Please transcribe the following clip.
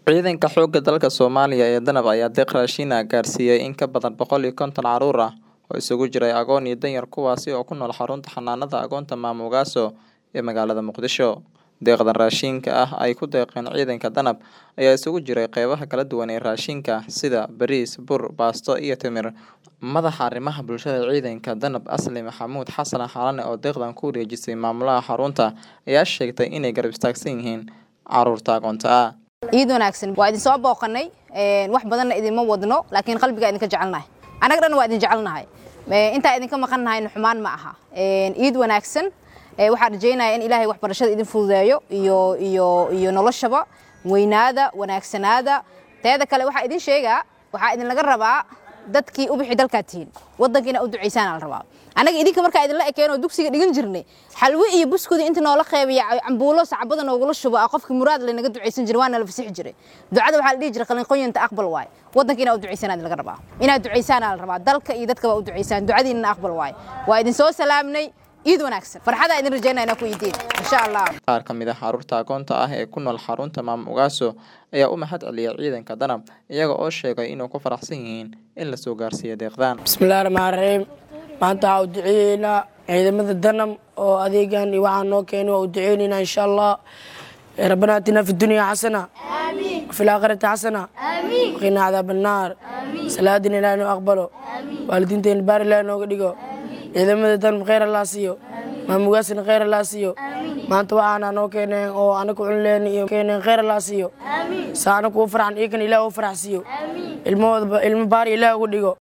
Ciidanka xoogga dalka Soomaaliya ee danab ayaa deeq raashin ah gaarsiiyay in ka badan boqol iyo konton carruur ah oo isugu jira agoon iyo danyar kuwaasi oo ku nool xarunta xanaanada agoonta Maamo Ugaaso ee magaalada Muqdisho. Deeqdan raashinka ah ay ku deeqeen ciidanka danab ayaa isugu jiray qeybaha kala duwan ee raashinka sida bariis, bur, baasto iyo timir. Madaxa arrimaha bulshada ciidanka danab Asli Maxamuud Xasan Xalane oo deeqdan ku wareejisay maamulaha xarunta ayaa sheegtay inay garab istaagsan yihiin carruurta agoonta ah. ciid wanaagsan waa idin soo booqanay wax badanna idinma wadno laakiin qalbigaa idinka jecelnahay annaga dhan waa idin jecelnahay intaa idinka maqannahayna xumaan ma aha ciid wanaagsan waxaan rajaynaya in ilaahay waxbarashada idin fududeeyo iyo iyo iyo noloshaba weynaada wanaagsanaada teeda kale waxaa idin sheegaa waxaa idinlaga rabaa dadkii u bixi dalkaa tihiin waddankiina u ducaysaan la rabaa annaga idinka markaa idinla ekeen oo dugsiga dhigan jirnay xalwi iyo buskudi inta noola qeybiya cambuulo sacbada noogula shubo ah qofkii muraad laynaga ducaysan jiray waana la fasixi jiray ducada waxaa la dhihi jiray qalinqoyanta aqbal waaye waddankiina u ducaysaan laga rabaa inaad ducaysaana la rabaa dalka iyo dadkaba u ducaysaan ducadiinna aqbal waaye waa idin soo salaamnay ciid wanaagsan farxadaa idin rajaynaa inaa ku idiin insha allah Qaar ka mid ah carruurta agoonta ah ee ku nool xarunta Maamo Ugaaso ayaa u mahad celiyay ciidanka danab iyaga oo sheegay inuu ku faraxsan yihiin in la soo gaarsiiyo deeqdan. bismillahi raxmaan raxiim maanta waxaa u duceeyeynaa ciidamada danam oo adeegan iyo waxaa noo keenay waa u duceyneynaa insha allah rabbana atina fi dunya xasana وفي الآخرة حسنة وقنا عذاب النار salaadina ilaahay noo aqbalo waalidiinteena baar ilaahay nooga dhigo ciidamada danab kheyr allaa siiyo maamugaasina kheyr allaa siiyo maanta waxaana noo keeneen oo anaga cunleen iyo keeneen kheyr allaa siiyo saa anaga u farxan iyakan ilaah u farax siiyo ilmahooda ilmo baar ilaah uga dhigo